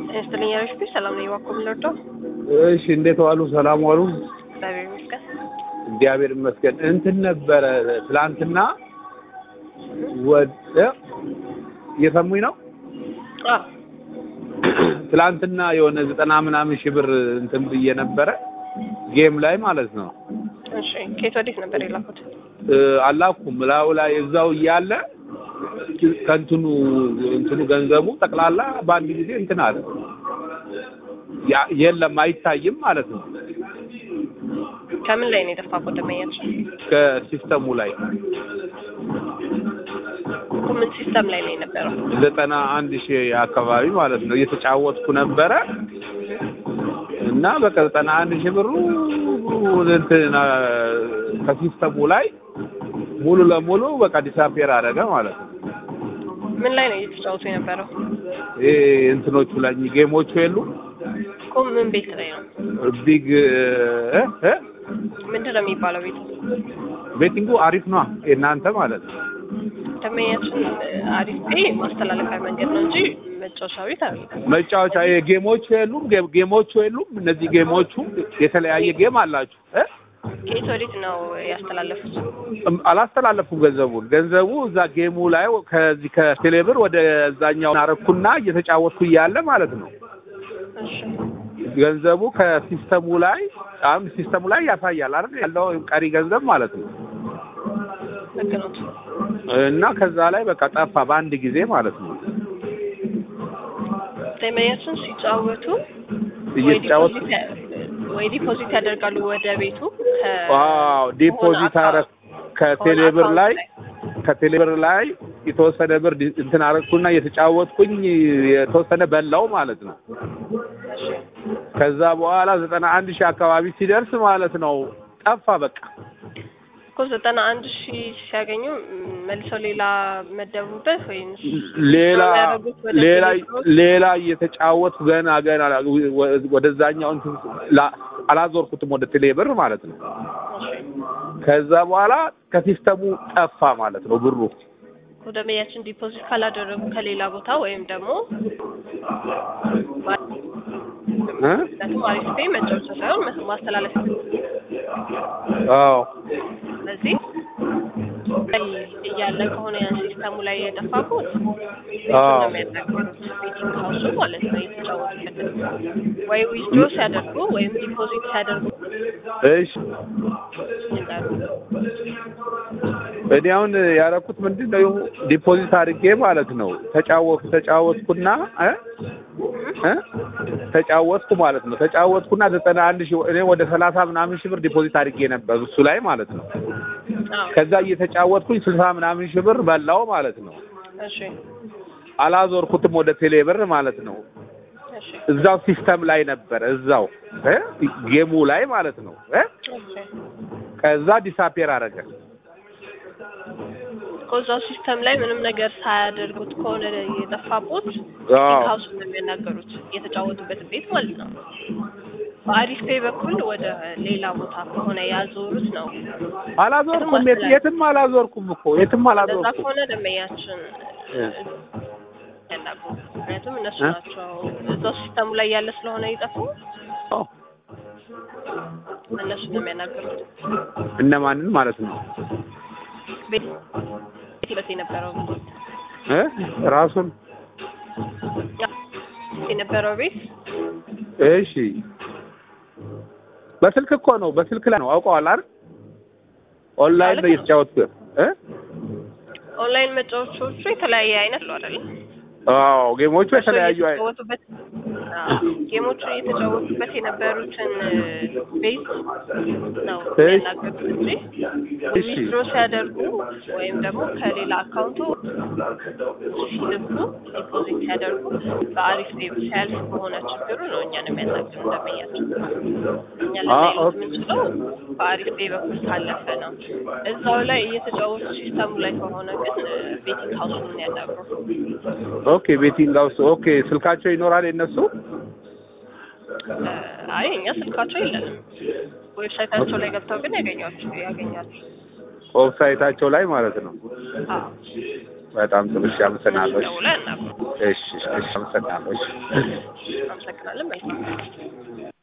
ይስጥልኝ ያለሽኝ ሰላም ነኝ። እባክዎ ምን ልርዳው? እሺ እንዴት ዋሉ? ሰላም ዋሉ? እግዚአብሔር ይመስገን። እግዚአብሔር ይመስገን። እንትን ነበረ ትላንትና ወደ እየሰሙኝ ነው። አዎ ትላንትና የሆነ ዘጠና ምናምን ሺህ ብር እንትን ብዬ ነበረ ጌም ላይ ማለት ነው። እሺ ከየት ወዴት ነበር የላኩት? እ አላኩም ላዩ ላይ እዛው እያለ ከእንትኑ እንትኑ ገንዘቡ ጠቅላላ በአንድ ጊዜ እንትን አለ። ያ- የለም አይታይም ማለት ነው ከምን ላይ ነው የጠፋው ደመኛችን? ከሲስተሙ ላይ ምን ሲስተም ላይ ነው የነበረው? ዘጠና አንድ ሺህ አካባቢ ማለት ነው እየተጫወትኩ ነበረ እና በቃ ዘጠና አንድ ሺህ ብሩ እንትን አ፣ ከሲስተሙ ላይ ሙሉ ለሙሉ በቃ ዲሳፔር አደረገ ማለት ነው። ምን ላይ ነው እየተጫወቱ የነበረው? ይሄ እንትኖቹ ላይ ጌሞቹ የሉ እኮ ምን ቤት ላይ ነው? ቢግ እ እ ምንድን ነው የሚባለው ቤቱ? ቤቲንጉ አሪፍ ነው የእናንተ ማለት ነው። ደመኛችን አሪፍ ቤ ማስተላለፊያ መንገድ ነው እንጂ መጫወቻ ቤት አይደለም። መጫወቻ ይሄ ጌሞቹ የሉም ጌ- ጌሞቹ የሉም። እነዚህ ጌሞቹ የተለያየ ጌም አላችሁ እ ከየት ወዴት ነው ያስተላለፉት? እም- አላስተላለፉም ገንዘቡን ገንዘቡ እዛ ጌሙ ላይ ከዚህ ከቴሌብር ወደ እዛኛው አረኩና እየተጫወትኩ እያለ ማለት ነው እሺ ገንዘቡ ከሲስተሙ ላይ አሁን ሲስተሙ ላይ ያሳያል አይደል ያለው ቀሪ ገንዘብ ማለት ነው ልክ ነው። እና ከዛ ላይ በቃ ጠፋ በአንድ ጊዜ ማለት ነው ደመኛችን ሲጫወቱ ወይ እየተጫወት ዲፖዚት ያ- ወይ ዲፖዚት ያደርጋሉ ወደ ቤቱ ከ- ዋው ዲፖዚት ከሆነ አረ ከቴሌብር ላይ ከቴሌብር ላይ የተወሰነ ብር ዲ- እንትን አረኩና እየተጫወትኩኝ የተወሰነ በላው ማለት ነው እሺ ከዛ በኋላ ዘጠና አንድ ሺህ አካባቢ ሲደርስ ማለት ነው ጠፋ በቃ እኮ ዘጠና አንድ ሺህ ሲያገኙ ም፣ መልሰው ሌላ መደቡበት ወይም ሌላ የሚያደርጉት ወደ ሌላ ቴሌብር? ሌላ እየተጫወትኩ ገና ገና ወ- ወደዛኛው እንትን ላ- አላዞርኩትም ወደ ቴሌብር ማለት ነው እሺ ከዛ በኋላ ከሲስተሙ ጠፋ ማለት ነው ብሩ ወደ መያችን ዲፖዚት ካላደረጉ ከሌላ ቦታ ወይም ደግሞ እ? ምክንያቱም አሪፍ ፔ መጫወቻ ሳይሆን መስ- ማስተላለፍ አዎ ስለዚህ ላይ እያለ ከሆነ ያን ሲስተሙ ላይ የጠፋኩት አዎ። የሚያናገሩት ቤቲንግ ሀውሱ ማለት ነው የተጫወቱበት ወይ ዊዝድሮ ሲያደርጉ ወይም ዲፖዚት ሲያደርጉ እሺ ይላሉ። እኔ አሁን ያደረኩት ምንድን ነው ዲፖዚት አድርጌ ማለት ነው ተጫወትኩ ተጫወትኩና እ እ ተጫወትኩ ማለት ነው ተጫወትኩና ዘጠና አንድ ሺህ እኔ ወደ ሰላሳ ምናምን ሺህ ብር ዲፖዚት አድርጌ ነበር እሱ ላይ ማለት ነው አዎ ከዛ እየተጫወትኩኝ ስልሳ ምናምን ሺህ ብር በላው ማለት ነው እሺ አላዞርኩትም ወደ ቴሌ ብር ማለት ነው እሺ እዛው ሲስተም ላይ ነበር እዛው እ ጌሙ ላይ ማለት ነው እ እሺ ከዛ ዲሳፔር አደረገ ከዛው ሲስተም ላይ ምንም ነገር ሳያደርጉት ከሆነ የጠፋቦት አዎ ሀውስ ነው የሚያናገሩት የተጫወቱበት ቤት ማለት ነው። በአሪፍ ፔይ በኩል ወደ ሌላ ቦታ ከሆነ ያዞሩት ነው። አላዞርኩም የት- የትም አላዞርኩም እኮ የትም እንደዛ አላዞርኩም ከሆነ ደንበኛችን እ። ያናግሩ። ምክንያቱም እነሱ እ? ናቸው እዛው ሲስተሙ ላይ ያለ ስለሆነ ይጠፉ አዎ። እነሱ ነው የሚያናግሩት። እነማንን ማለት ነው ቤት ቤት የነበረው እ ራሱን ያ፣ የነበረው ቤት እሺ በስልክ እኮ ነው በስልክ ላይ ነው አውቀዋል አይደል ኦንላይን ነው እየተጫወትኩ እ ኦንላይን መጫወቾቹ የተለያየ አይነት ነው አይደል? አዎ ጌሞቹ የተለያዩ አይ- የተጫወቱበት አዎ፣ ጌሞቹ እየተጫወቱበት የነበሩትን ቤዝ ነው እሺ። የሚያናገሩት እንጂ እሺ። ዊዝድሮ ሲያደርጉ ወይም ደግሞ ከሌላ አካውንቱ ሲልኩ ዲፖዚት ሲያደርጉ በአሪፍ ቤብ ሲያልፍ በሆነ ችግሩ ነው እኛን የሚያናግሩ እንደመያቸው እኛ አ፣ ልናይሉት ኦኬ። የምንችለው በአሪፍ ቤ በኩል ካለፈ ነው። እዛው ላይ እየተጫወቱ ሲስተሙ ላይ ከሆነ ግን ቤቲንግ ሀውሱን ያናግሩ። ኦኬ ቤቲንግ ሃውስ ኦኬ ስልካቸው ይኖራል የነሱ አይ እኛ ስልካቸው የለንም። ዌብሳይታቸው ላይ ገብተው ግን ያገኛቸው ያገኛሉ። ዌብሳይታቸው ላይ ማለት ነው አዎ በጣም ጥሩ እሺ አመሰግናለሁ እሺ ደውለን እናግሩ። እሺ እሺ አመሰግናለሁ እሺ አመሰግናለን። መልካም